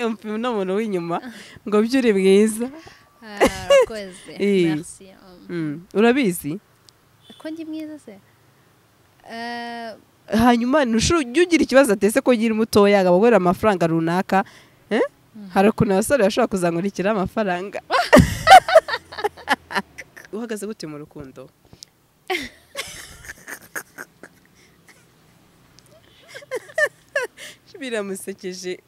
umupima umuntu w'inyuma ngo byo uri mwiza arakoze Eh. merci Um, Mm, urabizi ko ndi mwiza se Eh, hanyuma ntushu- jya ugira ikibazo atese ko ugira mutoya agababurira amafaranga runaka eh? hari ukuntu abasore bashobora kuzamurikira amafaranga uhagaze gute mu rukundo biramusekeje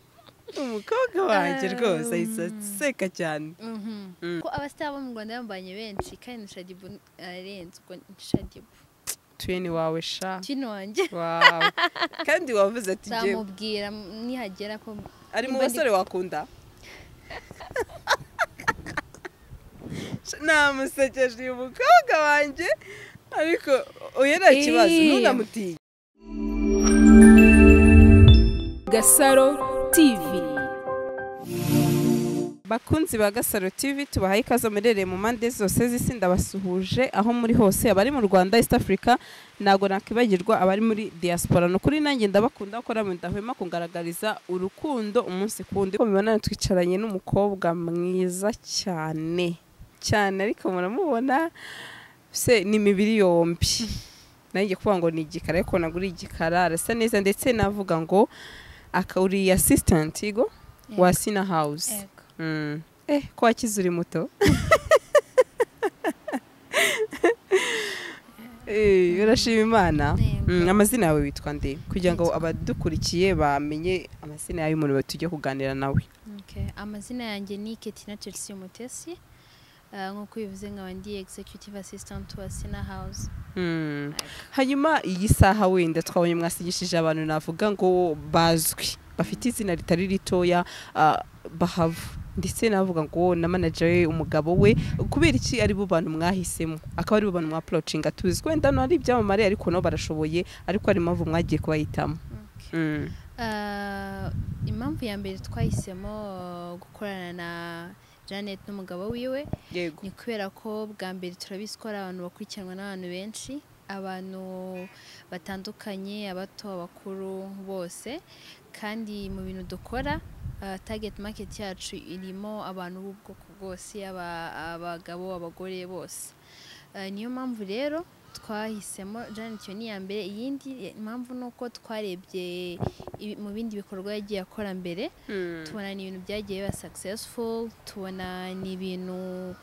umukobwa wanjye rwose ahita aseka cyane mhm. Mm. ko abasitari bo mu rwanda bambanye benshi kandi na shadibu ararenze ubwo ni shadibu tuyeni wawe sha kino wanjye wawe kandi wavuze ati "Jyewe nzamubwira nihagera ko ari mu Nimba ndi- basore wakunda namusekeje uyu mukobwa wanjye ariko uyu nta kibazo Eh. ntunamutinye Gasaro TV. bakunzi ba gasaro tv tubahaye ikaze muherereye mu mpande zose z'isi ndabasuhuje aho muri hose abari mu rwanda east africa ntabwo nakwibagirwa abari muri diaspora ni ukuri nanjye ndabakunda kuko namwe mudahwema kungaragariza urukundo umunsi ku wundi uko mubibona twicaranye n'umukobwa mwiza cyane cyane ariko muramubona se ni imibiri yombi nanjye kuvuga ngo ni igikara ariko ntabwo uri igikara arasa neza ndetse navuga ngo aka uri assistant go Yego. wa sina house Yego. Mm. Eh, ko wakize uri muto. Eh, urashima Imana. Yego. Mm, amazina yawe witwa nde kugira ngo abadukurikiye bamenye amazina yawe umuntu tujye kuganira nawe. Okay. amazina yanjye ni ketina chelsea umutesi Eh, nk'uko ubivuze nkaba ndi executive assistant wa sina house Mm. Hanyuma iyi saha wenda twabonye mwasigishije abantu navuga ngo bazwi bafite izina ritari ritoya ah, bahavu ndetse navuga ngo na manager we umugabo we kubera iki ari bo bantu mwahisemo akaba ari bo bantu mwa approachinga tuzi ko wenda hano hari ibyamamare ariko nabo barashoboye ariko hari impamvu mwagiye kubahitamo Okay. Mm. Eh, impamvu ya mbere twahisemo eh, gukorana na janet n'umugabo wiwe yego ni kubera ko bwa mbere turabizi ko hari abantu bakurikiranwa n'abantu benshi abantu batandukanye abato abakuru bose kandi mu bintu dukora uh, target market yacu irimo abantu b'ubwoko bwose aba- abagabo abagore bose Uh, niyo mpamvu rero twahisemo janet iyo ni iya mbere iyindi impamvu ni uko twarebye ibi- mu bindi bikorwa yagiye akora mbere tubona ni ibintu byagiye biba successful tubona ni ibintu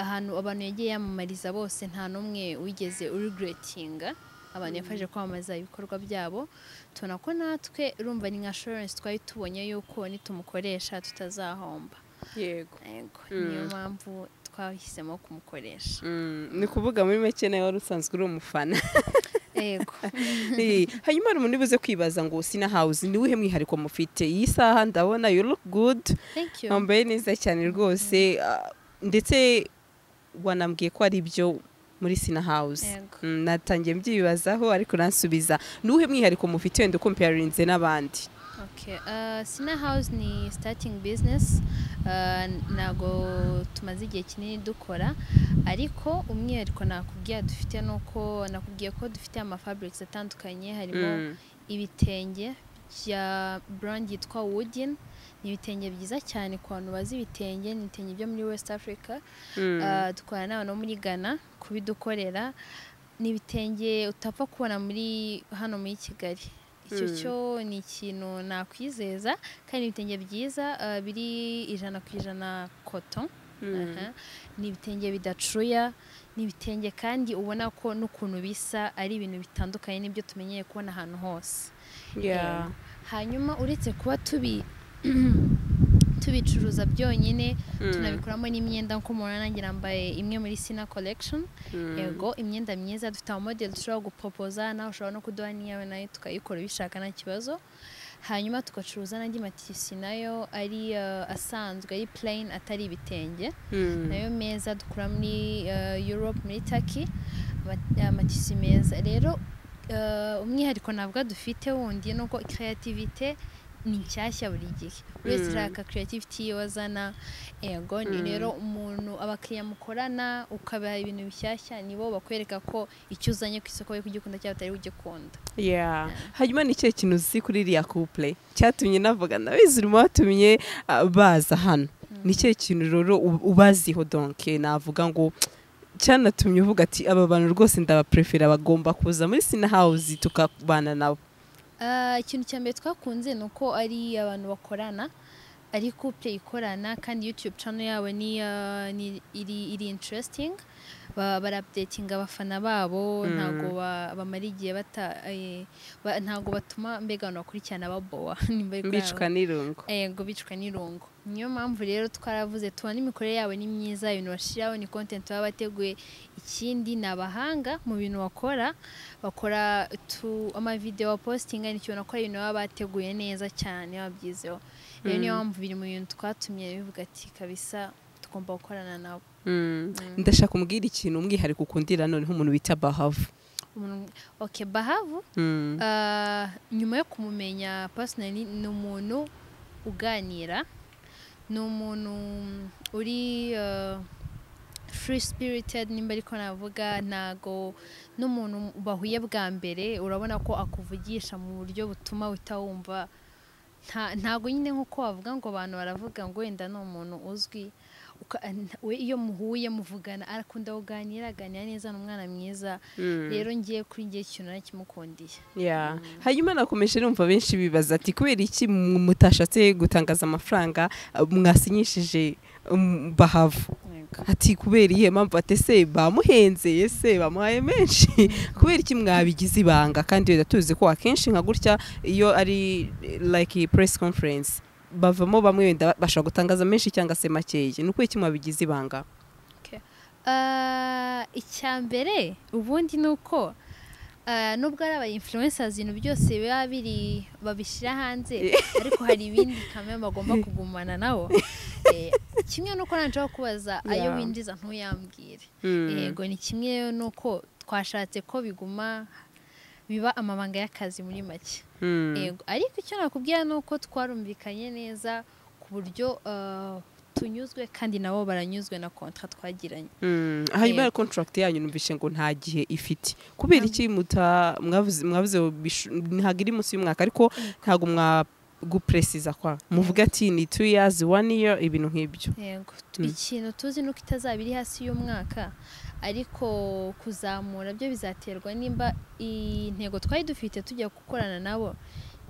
ahantu abantu yagiye yamamariza bose nta n'umwe wigeze uregretinga abantu yafashe kwamamaza ibikorwa byabo tubona ko natwe urumva ni nka assurance twari tubonye yuko nitumukoresha tutazahomba yego yego Mm. niyo mpamvu twahisemo kumukoresha ni ukuvuga muri make nawe wari usanzwe uri umufana yego Eh, hanyuma hari umuntu ubuze kwibaza ngo sina house ni uwuhe mwihariko mufite iyi saha ndabona you look good thank you wambaye neza cyane rwose ah, ndetse wanambwiye ko ari ibyo muri sina house Yego. Mm, natangiye mbyibazaho ariko nansubiza ni uwuhe mwihariko mufite wenda ukomparinze n'abandi Okay. Uh, Sina House ni starting business uh, ntago tumaze igihe kinini dukora ariko umwihariko nakubwiye dufite ni uko nakubwiye ko dufite amafabrics atandukanye harimo Mm. ibitenge bya brand yitwa Woodin ni ibitenge byiza cyane ku bantu bazi ibitenge ni ibitenge byo muri West Africa Mm. Ah, dukorana n'abantu bo muri Ghana kubidukorera ni ibitenge utapfa kubona muri hano muri Kigali icyo Mm. cyo ni ikintu nakwizeza kandi ni ibitenge byiza ah, biri ijana ku ijana koto Mm. Aha. ni ibitenge bidacuya ni ibitenge kandi ubona ko n'ukuntu bisa ari ibintu bitandukanye n'ibyo tumenyeye kubona ahantu hose Yeah. hanyuma uretse kuba tubi tubicuruza byonyine tunabikoramo n'imyenda nk'uko mubona nanjye nambaye imwe muri sina collection Mm. yego imyenda myiza dufite amamodeli dushobora gupopoza nawe ushobora no kuduha n'iyawe nayo tukayikora ubishaka nta kibazo hanyuma tugacuruza n'andi matisi nayo ari eh, asanzwe ari plain atari ibitenge Mm. nayo meza dukura muri eh, Europe muri Turkey ama- amatisi meza rero eh, umwihariko ntabwo dufite wundi nuko creativity ni nshyashya buri gihe uretse Mm. uriya creativity ye wazana yego ni Mm. rero umuntu abakiriya mukorana ukabaha ibintu bishyashya nibo bakwereka ko icyo uzanye ku isoko bari kugikunda cyangwa batari kugikunda Yeah. hanyuma ni ikihe kintu uzi kuri iriya couple cyatumye navuga ndabizi urimo watumye ah, baza hano ni ikihe kintu rero u- ubaziho donke navuga ngo cyanatumye uvuga ati aba bantu rwose ndabaprefera bagomba kuza muri sina hawuzi tukabana nabo Ah, ikintu cya mbere twakunze ni uko ari abantu bakorana ari couple ikorana kandi youtube channel yabo ni, ah, ni iri, iri interesting Ba- barapdatinga abafana babo Mm. ntago ba- bamara igihe bata eh, ba- ntago batuma mbega abantu bakurikirana babowa nimba ari kwa- mbicwa n'irungu yego bicwa n'irungo niyo mpamvu rero twaravuze tubona imikorere yabo ni myiza ibintu bashyiraho ni content baba bateguye ikindi ni abahanga mu bintu bakora bakora tu amavidewo postinga ni ikintu bakora ibintu baba bateguye neza cyane babyizeho rero niyo Mm. mpamvu biri mu bintu twatumye bivuga ati kabisa tugomba gukorana nabo Mm. ndashaka umbwira ikintu umwihariko ukundira noneho umuntu bita bahavu Umuntu- okay bahavu Mm. Ah, nyuma yo kumumenya personally ni umuntu uganira ni umuntu mm, uri ah, free spirited nimba ariko navuga ntago n'umuntu bahuye bwa mbere urabona ko akuvugisha mu buryo butuma uhita wumva nta- ntago nyine nk'uko wavuga ngo abantu baravuga ngo wenda ni umuntu uzwi uka- nta- we- iyo muhuye muvugana arakunda kuganira aganira neza ni umwana mwiza Mm. rero ngiye kuri ngiye ikintu narakimukundiye Yeah. hanyuma nakomeje numva benshi bibaza ati kubera iki mu- mutashatse gutangaza amafaranga uh, mwasinyishije um, bahavu ati kubera iyihe mpamvu ati ese bamuhenze ese bamuhaye menshi kubera iki mwabigize ibanga kandi wenda tuzi ko akenshi nka gutya iyo ari eh, like press conference bavamo bamwe wenda ba- bashobora gutangaza menshi cyangwa se makeya ni ukubera iki mwabigize ibanga Ah, icya mbere ubundi ni uko ah, nubwo ari aba influencers ibintu byose biba biri babishyira hanze ariko hari ibindi kamera bagomba kugumana nabo Eh, kimwe nuko nanjyeho kubaza ayo Yeah. winjiza ntuyambwire Mm. yego ni kimwe nuko twashatse ko biguma biba amabanga y'akazi muri make Mm. yego ariko icyo nakubwira ni uko twarumvikanye neza ku buryo ah, tunyuzwe kandi nabo baranyuzwe na kontra twagiranye Mm, hanyuma Yego. ya contract yanyu numvishe ngo nta gihe ifite kubera iki muta mwavuze mwavuze bishu- ntago iri munsi y'umwaka ariko ntago mwa gupresiza kwa muvuga ati ni 2 years 1 year ibintu nk'ibyo yego Mm. ikintu tuzi nuko itazaba iri hasi y'umwaka ariko kuzamura byo bizaterwa nimba intego twari dufite tujya gukorana nabo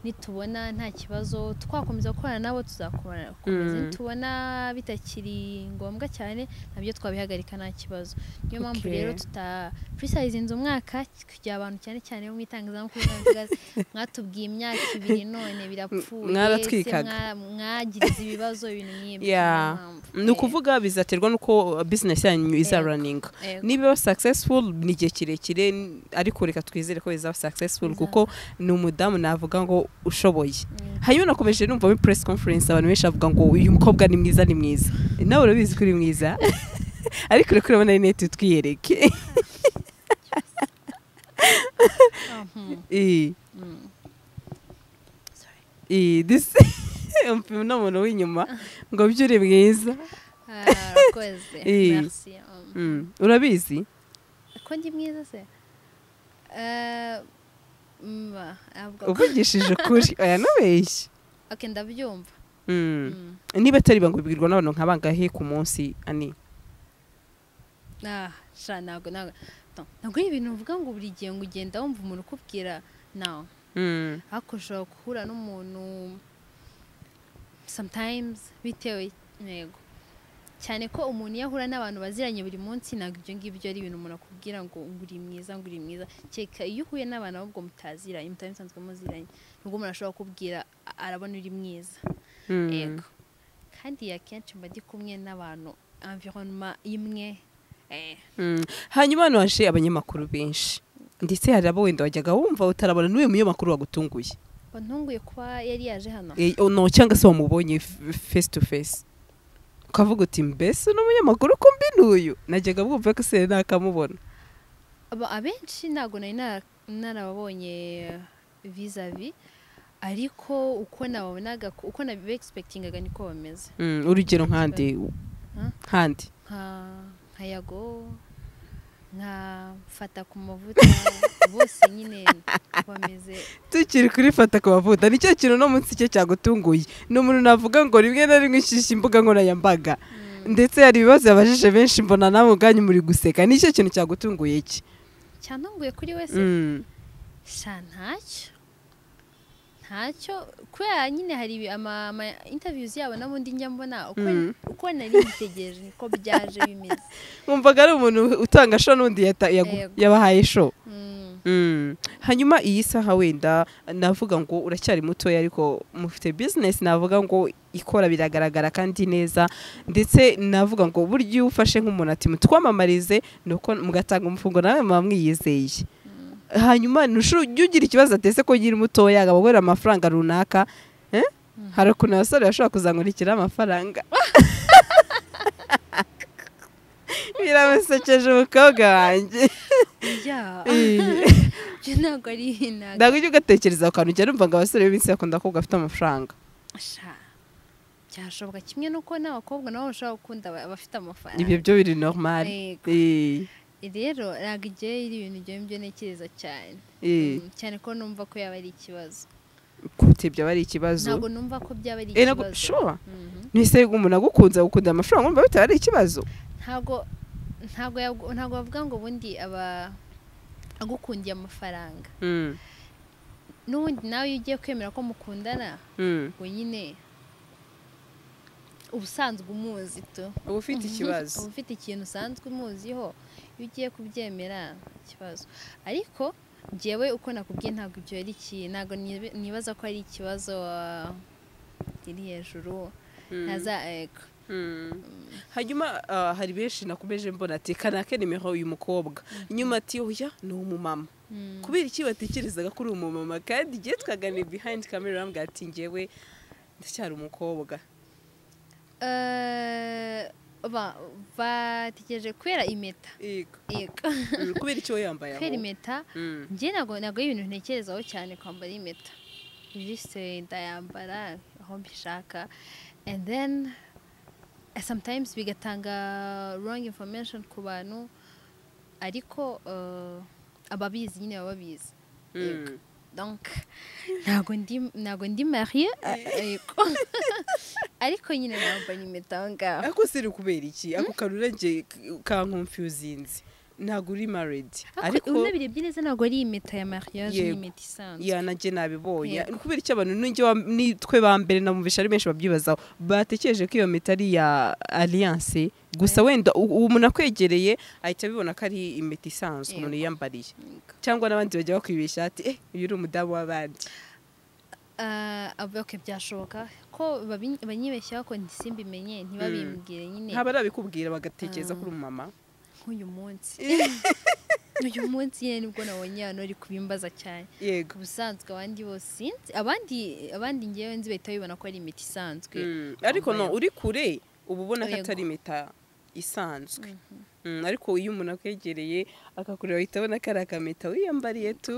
nitubona nta kibazo twakomeza gukorana nabo tuzakomeza Mm. nitubona bitakiri ngombwa cyane nabyo twabihagarika nta kibazo niyo mpamvu Okay. rero tuta purisayizinze umwaka kugira abantu cyane cyane bo mu itangazamakuru n'abavuga- mwatubwiye imyaka ibiri none birapfuye mwaratwikaga. se mwa- mwagirize ibibazo ibintu nk'ibyo Yeah. niyo mpamvu. ni ukuvuga bizaterwa nuko business yanyu iza Yego. running Yego. niba successful ni igihe kirekire n- ariko reka twizere ko bizaba successful kuko ni umudamu navuga ngo ushoboye Mm. hanyuma nakomeje numva muri press conference abantu benshi bavuga ngo uyu mukobwa ni mwiza ni mwiza nawe urabizi ko uri mwiza ariko ureka urabona rinete twiyereke Mhm. Eh, Mm. Sorry. eh, this umupima n'umuntu w'inyuma ngo byo uri mwiza Ah, Urakoze. Eh. Merci. Um, Mm, urabizi Ko ndi mwiza se? Eh, mba, ntabwo- uvugishije ukuri aya nubeshye Okay, ndabyumva. Mm. Mm. niba atari bango bibwirwa n'abantu nka bangahe ku munsi ani Ah, sha ntabwo ntabwo. No, Ntabwo ari ibintu uvuga ngo buri gihe ngo ugenda wumva umuntu ukubwira no. Mm, Ariko ushobora guhura n'umuntu sometimes bitewe yego cyane ko umuntu iyo ahura n'abantu baziranye buri munsi ntabwo ibyo ngibyo ari ibintu umuntu akubwira ngo ngo uri mwiza ngo uri mwiza kereka iyo uhuye n'abantu ahubwo mutaziranye mutari musanzwe muziranye nubwo umuntu ashobora kukubwira a- arabona uri mwiza mm. yego kandi akenshi mba ndi kumwe n'abantu environnement imwe eh, Mm. hanyuma hano haje abanyamakuru benshi ndetse hari abo wenda wajyaga wumva utarabona n'uyu munyamakuru wagutunguye wantunguye kuba yari yaje hano Eh, no cyangwa se wamubonye f- face to face ukavuga uti mbese uno munyamakuru kumbi n'uyu najyaga bwumva ko se nakamubona Aba- abenshi ntabwo nari nara- narababonye vizavi ariko uko nabonaga ko- uko nabegispektingaga niko bameze Mm, urugero nk'andi nk'andi nka nka yago nka fata ku mavuta bose nyine bameze tukiri kurifata ku mavuta nicyo kintu no munsi cye cyagutunguye ni umuntu navuga ngo rimwe na rimwe ishyushya imbuga nkoranyambaga ndetse hari ibibazo yabajije benshi mbona nawe ubwanyu muri guseka nicyo kintu cyagutunguye iki cyantunguye kuri wese Mm. sha ntacyo ntacyo kubera nyine hari ibi- ama ama interviews yabo n'ubundi njya mbona uko Mm. uko nari mbitegereje niko byaje bimeze wumvaga ari umuntu utanga sho n'undi yata- yagu- Yego. yabahaye sho Mm. Mm. hanyuma iyi saha wenda navuga ngo uracyari mutoya ariko mufite bizinesi navuga ngo ikora biragaragara kandi neza ndetse navuga ngo burya iyo ufashe nk'umuntu ati mutwamamarize ni uko mugatanga umufungo nawe muba mwiyizeye hanyuma ntushu- jya ugira ikibazo atese ko nyiri mutoya agaburira amafaranga runaka Eh? hari ukuntu abasore bashobora kuzamurikira amafaranga biramusekeje umukobwa wanjye ya Eh. ibyo ntabwo ari inanga ntabwo ujya ugatekereza ku kantu ujya numva ngo abasore b'iminsi bakunda ko gafite amafaranga sha byashoboka kimwe n'uko n'abakobwa nabo bashobora gukunda aba- ibyo abafite amafaranga byo biri normal Yego. Eh, rero ntabwo igihe iri ibintu byo byo ntekereza cyane eh, Mm, cyane ko numva ko yaba ari ikibazo kute byaba ari ikibazo ntabwo numva ko byaba ari Eh, ntabwo- ikibazo sure. Mhm. ntise umuntu agukunze agukunda amafaranga wumva bitaba ari ikibazo ntabwo ntabwo yab- ntabwo bavuga ngo ubundi aba agukundiye amafaranga Mm, n'ubundi nawe iyo ugiye kwemera ko mukundana mm. ngo nyine ubusanzwe umuzi tu uba ufite ikibazo uba ufite ikintu usanzwe umuziho iyo ugiye kubyemera ikibazo ariko njyewe uko nakubwiye ntabwo ibyo ari iki ntabwo nibe- nibaza ko ari ikibazo ah, iri hejuru Mm, ntaza ego mm. hanyuma ah, hari benshi nakomeje mbona ati kanake nimero uyu mukobwa nyuma ati oya ni umumama Mm. kubera iki batekerezaga kuri uwo mumama kandi igihe twaganiriye behind camera bambwira ati njyewe ndacyari umukobwa Eh, ba- bategereje kubera impeta yego yego Mm, kubera icyo we yambaye kubera aho impeta Mm. njye ntabwo ntabwo ari ibintu ntekerezaho cyane kwambara impeta just eh, ndayambara aho mbishaka and then eh, sometimes bigatanga wrong information ku bantu ariko eh, ababizi nyine baba babizi Mm. donc ntabwo ndi ntabwo ndi mariye ariko ariko nyine nambara impeta aho ngaho ako seri kubera iki ako kanura njye kankonfuzinze ntabwo uri maridi ariko ariko unabirebye neza ntabwo ari impeta ya mariage ni Yego. impeta isanzwe yanajye nabibonye Yego. kubera icyo abantu n'ijye wa- nitwe ba mbere namubisha ari benshi babyibazaho batekereje ko iyo mita ari iya alliance gusa wenda u- uwo umuntu akwegereye ahita abibona ko ari impeta isanzwe Yego. umuntu yiyambariye cyangwa n'abandi bajya bakwibeshya ati eh uyu uri umudamu w'abandi Ah, ab- okay, byashoboka ko babi- banyibeshyaho ko ntisimbimenye ntibabimbwire nyine ntaba ari abikubwira bagatekereza ko uri umumama nk'uyu munsi uyu munsi nyine nibwo nabonye hano ari kubimbaza cyane yego ku busanzwe abandi bose sinzi abandi abandi ngewe nzi bahita babibona ko ari imiti isanzwe Mm, ariko no uri kure uba ubona ko Yego. atari impeta isanzwe Mm, ariko iyo umuntu akwegereye akakureba ahita abona ko ari akameta wiyambariye tu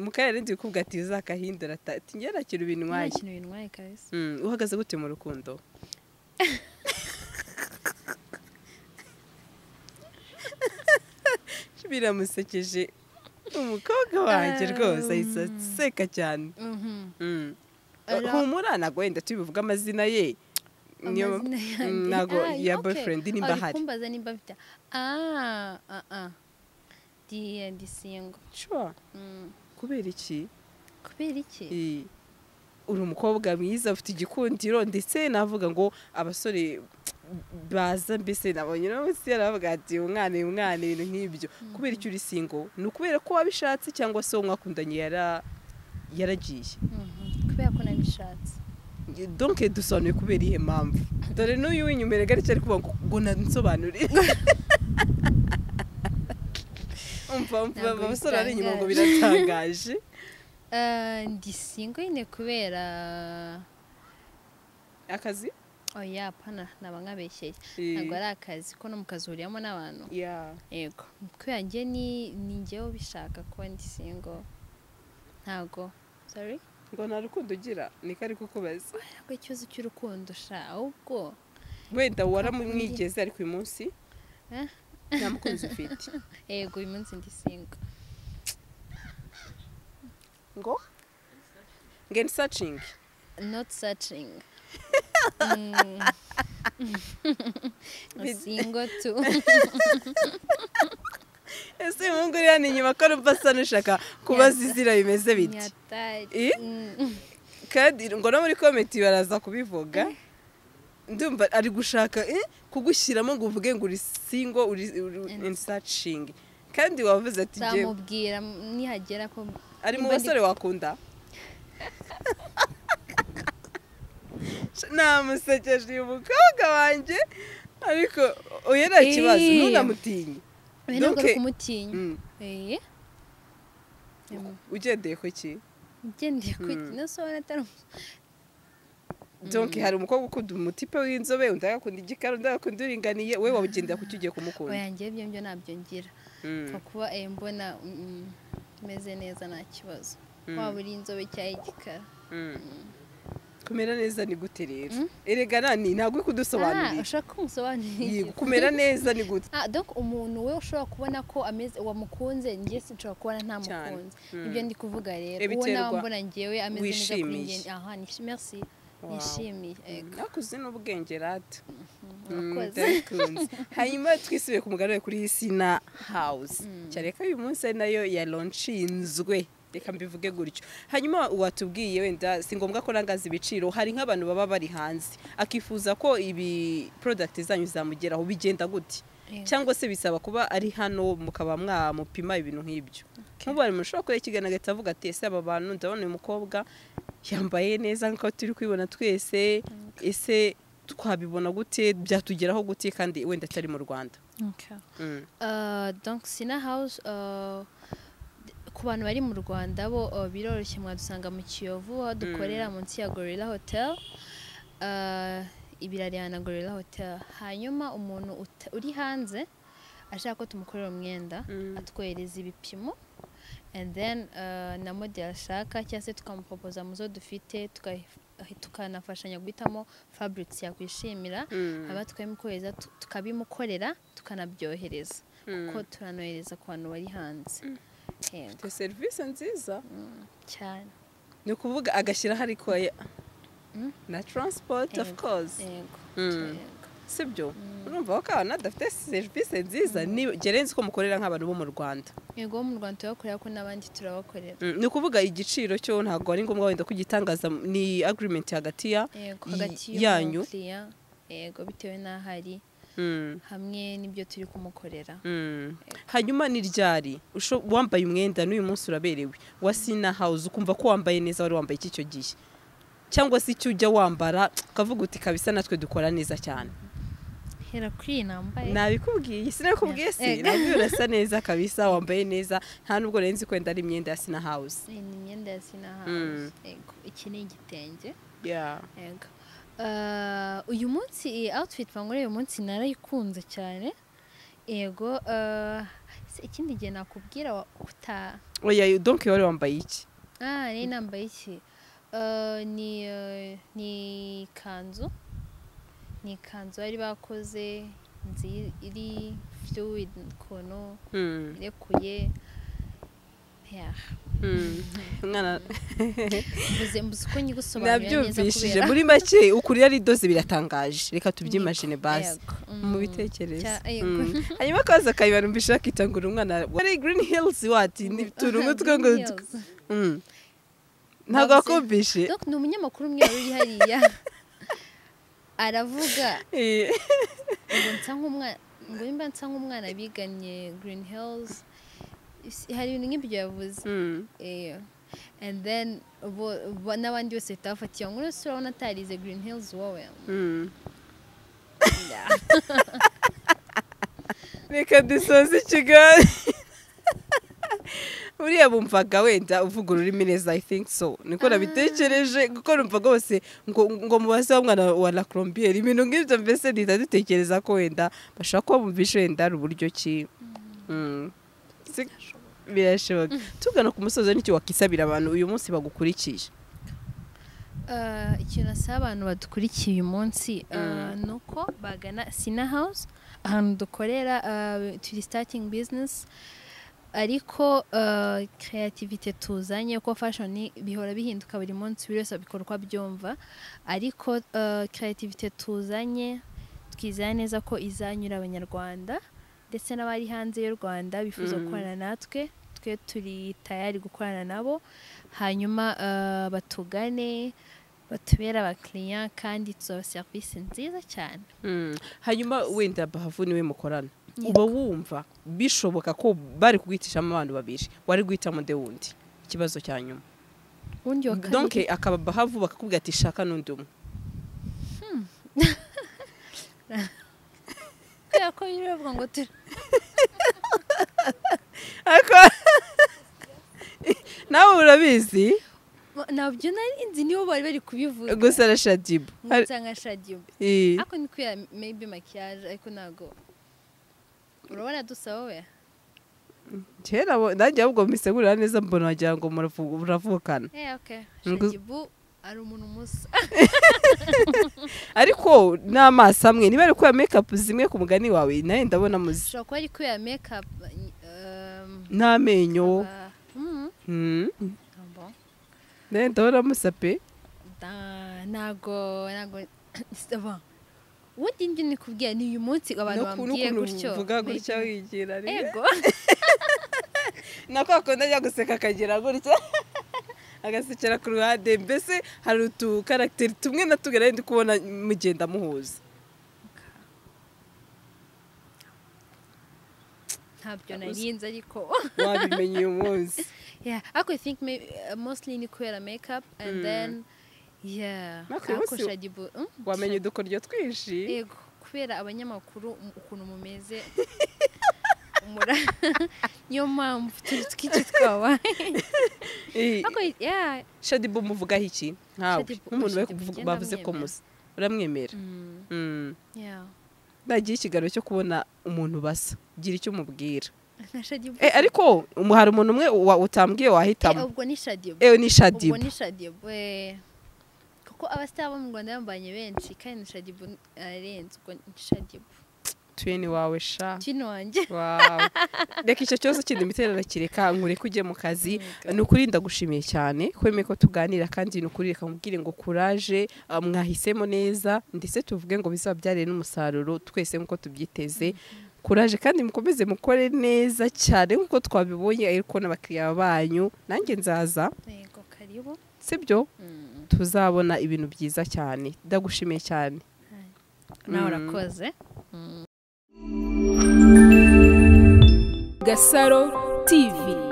mu kanya rindi bikubwa ati uzakahindura ata- ati njye nakira nta ibintwaye kintu bintwaye kabisa Mm, uhagaze gute mu rukundo biramusekeje umukobwa wanjye rwose ahita aseka cyane Mhm. Mm. Ara- humura ntabwo wenda tubivuga amazina ye niyo Amazina yanjye. Mm, ntabwo Ah, ya okay. boyfriend nimba Ari ahari kumbaza nimba mfite ah ah ah ndi ndi single Sure. Mm. kubera iki kubera iki Eh, uri umukobwa mwiza ufite igikundiro ndetse navuga ngo abasore baza mbese nabonye uno munsi yaravuga ati umwana uyu mwana ibintu nk'ibyo kubera icyo uri single ni ukubera ko wabishatse cyangwa se uwo mwakundanye yara yaragiye Mhm. kubera ko nabishatse donke dusobanuye kubera iyihe mpamvu dore n'uyu w'inyuma gari cyari kuvuga ngo ngo nansobanurire umva umva Ntabwo abasore ari inyuma ngo bitangaje. biratangaje Eh, ndi single nyine kubera akazi oya apana naba nkabeshyeye Eh, ntabwo ari akazi ko no mu kazi uhuriyamo n'abantu yeah. yego kubera njye ni ni njyewe ubishaka kuba ndi single ntabwo sorry ngo nta rukundo ugira niko ari kukubaza ntabwo ikibazo cy'urukundo sha ahubwo wenda waramumwigeze ariko uyu munsi Eh? nta mukunzi ufite yego uyu munsi ndi single ngo ngeni sacingi not searching Bit- single too ese uyu muhungu uri hano inyuma ko arumva asa n'ushaka kubaza izina bimeze biti nyatari Eh? kandi ngo no muri komenti baraza kubivuga ndumva ari gushaka eh, kugushyiramo ngo uvuge ngo uri singo uri in searching kandi wavuze ati njyewe nzamubwira nihagera ko ari mu nimba ndi- basore wakunda namusekeje uyu mukobwa wanjye ariko oya nta kibazo Eh. ntunamutinye Oya, ntabwo ari Donc, kumutinya Mm. Eh? ugendeye ku ki ugendeye ku Mm. nasobona atari umu- donke hari umukobwa ukunda umutipe w'inzobe undi agakunda igikara undi agakunda uringaniye we wawugendera ku cyo ugiye kumukunda oya njyewe ibyo byo ntabyo ngira Mm. nko kuba eh, mbona mm, mm, meze neza nta kibazo Mm. waba uri inzobe cyangwa igikara kumera neza ni gute rero Mm. erega nani ntabwo uri Ah, kudusobanurira ushaka ko Yego, musobanurira kumera neza ni gute Ah, donc umuntu we ushobora kubona ko ameze wamukunze njye sinshobora kubona nta Cyane. mukunze Mm. ibyo ndi kuvuga rero Eh, uwo nawe biterwa mbona njyewe ameze neza kuri wishimiye. njye aha nishi- merci Wow. nishimiye ego nakuzi n'ubwenge rata Mm, urakoze ndabikunze. hanyuma twisubiye ku mugabane kuri sina hawuzi cyane ko uyu munsi ari nayo yalonchinzwe reka mbivuge gutyo hanyuma watubwiye wenda si ngombwa ko rangaza ibiciro hari nk'abantu baba bari hanze akifuza ko ibi porodagiti zanyu zamugeraho bigenda gute Yego. cyangwa se bisaba kuba ari hano mukaba mwamupima ibintu nk'ibyo nk'ubu hari umuntu ushobora kureba ikiganiro agahita avuga ati ese aba bantu ndabona uyu mukobwa yambaye neza nk'uko turi kubibona twese ese twabibona gute byatugeraho gute kandi wenda atari mu rwanda Mm. Uh, donc sina house uh, d- ku bantu bari mu rwanda bo uh, biroroshye mwadusanga mu kiyovu aho dukorera munsi ya gorilla hotel uh, ibirarihana gorilla hotel hanyuma umuntu uta- uri hanze ashaka ko tumukorera umwenda Mm. atwohereza ibipimo and then uh, na model ashaka cyangwa se tukamupopoza mu zo dufite tuka- tukanafashanya guhitamo fabrics yakwishimira Mm. haba tukabimukoreza tu- tukabimukorera tukanabyohereza kuko turanohereza ku bantu bari hanze yego Ufite serivisi nziza cyane ni ukuvuga agashyiraho ariko aya- Mm. na transport of Yego. course yego Mm. yego sibyo urumva ko ahantu adafite serivisi nziza ni- gerenze ko mukorera nk'abantu bo mu rwanda yego bo mu rwanda turabakorera ko n'abandi turabakorera Mm, ni ukuvuga igiciro cyo ntabwo ari ngombwa wenda kugitangaza ni agreement hagati ya yego Y- hagati yanyu. y'umukiriya yego bitewe n'aho ari Mm, hamwe n'ibyo turi kumukorera mm. hanyuma ni ryari usho- wambaye umwenda n'uyu munsi uraberewe wa sina house ukumva ko wambaye neza wari wambaye iki icyo gihe cyangwa se icyo ujya wambara ukavuga uti kabisa natwe dukora neza cyane hera kuri iyi nambaye nabikubwiye sinabikubwiye si Ega. nabwo urasa neza kabisa wambaye neza nta nubwo renzi kwenda ari imyenda ya sina house iyi ni imyenda ya sinahazi Mm. yego iki ni igitenge yeah. yego Uh, uyu munsi iyi outfit banguriye uyu munsi narayikunze cyane yego uh, se ikindi gihe nakubwira wa- kuta oya donc wari wambaye iki ah nari nambaye iki Uh, ni uh, ni ikanzu ni ikanzu bari bakoze nzi- iri fluid ukuntu Mm, irekuye Yeah. mm. umwana mbuze mbuze uko nyigusobanurira neza nabyumvishije kubera muri make ukuri ari doze biratangaje reka tubyimajine basi Yego. mu Mm. bitekerezo Cya- yego. Mm. hanyuma akaza akayibara mbisha akitangura umwana wari green hills wati turi umutwe ngo Green Hills. Mm. ntabwo Bavuze- wakumvishe Donc ni umunyamakuru umwe wari uri hariya aravuga Eh, ngo nsa nk'umwana ngo nimba nsa nk'umwana biganye Green Hills Isi- hari ibintu nk'ibyo yavuze mm. Eh, and then bo- bo- n'abandi bose bahita bafatiye ngo uretse urabona atarize Green Hills wowe Mm. reka dusoze ikigali buriya bumvaga wenda uvuga ururimi neza i think so niko nabitekereje kuko numva rwose ngo ngo mubaze wa mwana wa la colombier ibintu nk'ibyo mbese duhita dutekereza ko wenda bashobora kuba bumvishe wenda ari uburyo ki Mm. Si- birashoboka tugana ku musozo n'icyo wakisabira abantu uyu munsi bagukurikiye Ah, ikintu asaba abantu badukurikiye uyu munsi ah, ni uko bagana sina house ahantu dukorera ah, turi starting business ariko kreativite tuzanye kuko fashion bihora bihinduka buri munsi buri wese abikora uko abyumva ariko kreativite tuzanye twizeye neza ko izanyura abanyarwanda ndetse n'abari hanze y'u rwanda bifuza Mm. gukorana natwe twe turi tayari gukorana nabo hanyuma eh, batugane batubere abakiriya kandi tuzabaha serivisi nziza cyane Mm. hanyuma wenda bahavu niwe mukorana uba wumva bishoboka ko bari kuguhitishamo abantu babiri wari guhitamo undi wundi ikibazo cya nyuma ubundi wa kabiri- donke akaba bahavu bakakubwira ati shaka n'undi umwe kubera ko biri bavuga ngo tu- nawe urabizi ntabyo nari nzi nibo bari bari kubivuga gusa na shadibu Hari- nkuta nka shadiyo Eh. ariko ni kubera maybe makiyaje ariko ntabwo urabona dusaba we kera bo- nanjye ahubwo mbisegurira neza mbona wagira ngo muravu- muravukana eh okay Ngo- shadibu ari umuntu musa ariko n'amaso amwe niba ari kubera mekapu zimwe ku mugani wawe nawe ndabona muzi ashobora kuba ari kubera makeup um, n'amenyo aba- Mm, Mm. ah, bon. nawe ndabona musape Da- ntabwo ntabwo aba ubundi njye nikubwira ni uyu munsi abantu bambwiye gutyo Maybe. wigira ego nako akunda ajya guseka akagira gutya agasekera ku ruhande mbese hari utukaragiteri tumwe na tumwe nari ndi kubona mugenda muhuza ntabyo narinzi ariko wabimenye uyu munsi Yeah, ako I think may, uh, mostly ni kubera makeup and Mm. then yeah, Mark, you ako also- shadibu mm, wamenye shad- udukoryo twinshi yego kubera abanyamakuru um, ukuntu mumeze mura niyo mpamvu turi twinshi twabaye Eh, ako yeah shadibu muvugaho iki nkawe Shadibu- nk'umuntu bari Shadibu kuvuga- njye bavuze ko ndamwemera. muzi uramwemera mm, Mm. yeah nagiye ikiganiro cyo kubona umuntu basa gira icyo umubwira na shadibu Eh, ariko um, hari umuntu umwe wa- utambwiye Eh, wahitamo ubwo ni shadibu ewe ni ubwo shadibu ni shadibu eh kuko abasitari bo mu Rwanda bambanye benshi kandi na shadibu arenze ubwo ni shadibu tuye ni wawe sha kino wanjye Wow. reka icyo kibazo kindi imiterere kireka nkureke ujye mu kazi ni ukuri ndagushimiye cyane kwemeye ko tuganira kandi ni ukuri reka nkubwire ngo kuraje ah, mwahisemo neza ndetse tuvuge ngo bizabyarire n'umusaruro twese nk'uko tubyiteze kuraje kandi mukomeze mukore neza cyane nk'uko twabibonye ariko n'abakiriya banyu nanjye nzaza yego karibu sibyo mm. tuzabona ibintu byiza cyane ndagushimiye cyane nawe Mm. urakoze Gasaro TV